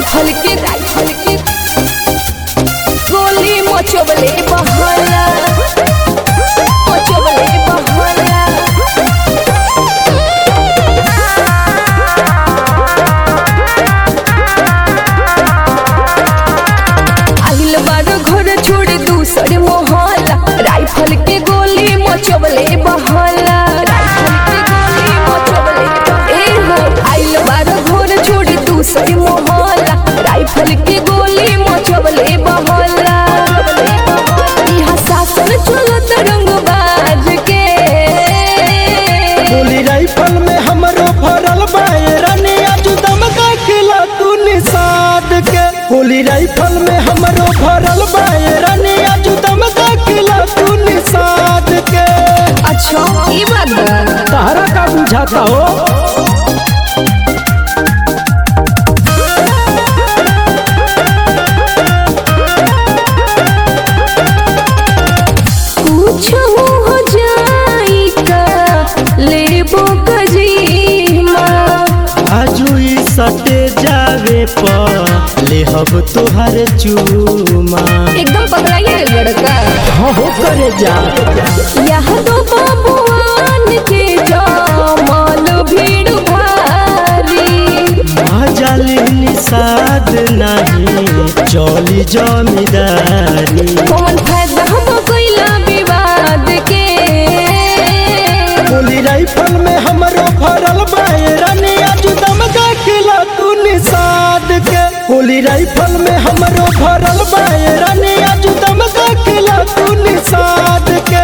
rifle के rifle के गोली मचोबले बहला मचोबले बहला आइल बारो घर छोड़ दूसरे मोहल्ला राइफल के गोली मचोबले बहला राइफल के गोली मचोबले ए हो आइल बारो घर छोड़ दूसरे मोहल्ला राइफल के गोली मचोबले बहला इहा शासन चलत रंगबाज के गोली राइफल में हमरो भरल बायरनी आजू दमका खिला तू निषाद के गोली राइफल में हमरो भरल बायरनी आजू दमका खिला तू निषाद के अच्छा ई बात बा तारा का बुझाता हो कुछ हो जाई का लेबो कजीमा आजू ई सटे जावे पर लेहब तोहर चूमा एकदम पकड़ाइए लड़का हाँ हो करे जा यह तो बाबुआन के जमाल भीड़ भारी जाली निषाद नहीं चली जमीदारी कौन फायदा हम कोइला विवाद के गोली राइफल में हमरो भरल बायरनी आजू दमका खिला तू निषाद के गोली राइफल में हमरो भरल बायरनी आजू दमका खिला तू निषाद के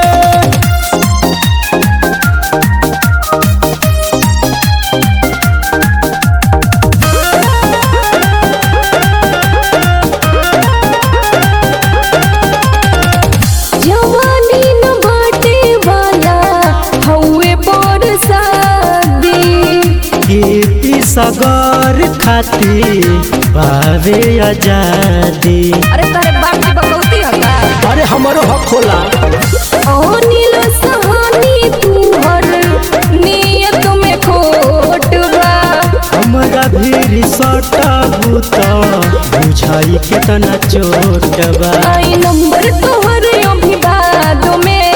जवानी न बाटे वाला हौवे पर शादी खेती सगर खाती बावे आजादी अरे तारे बाप की बकौती हका अरे हमरो हक होला अनिल सहानी तू हर नियत में खोट बा हमरा भी सटबू तो बुझाई केतना चोट बा आई नंबर तोहर अभिवाद में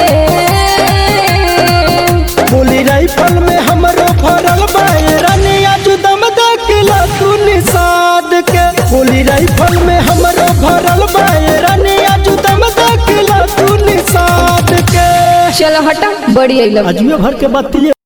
गोली राइफल में हमरो भरल बायरनी आजू दमका किला तू निषाद के गोली राइफल में हमरो भरल बायरनी आजू दमका किला तू निषाद के चलो हटा बड़ी अइलब अजूबे भर के बतिये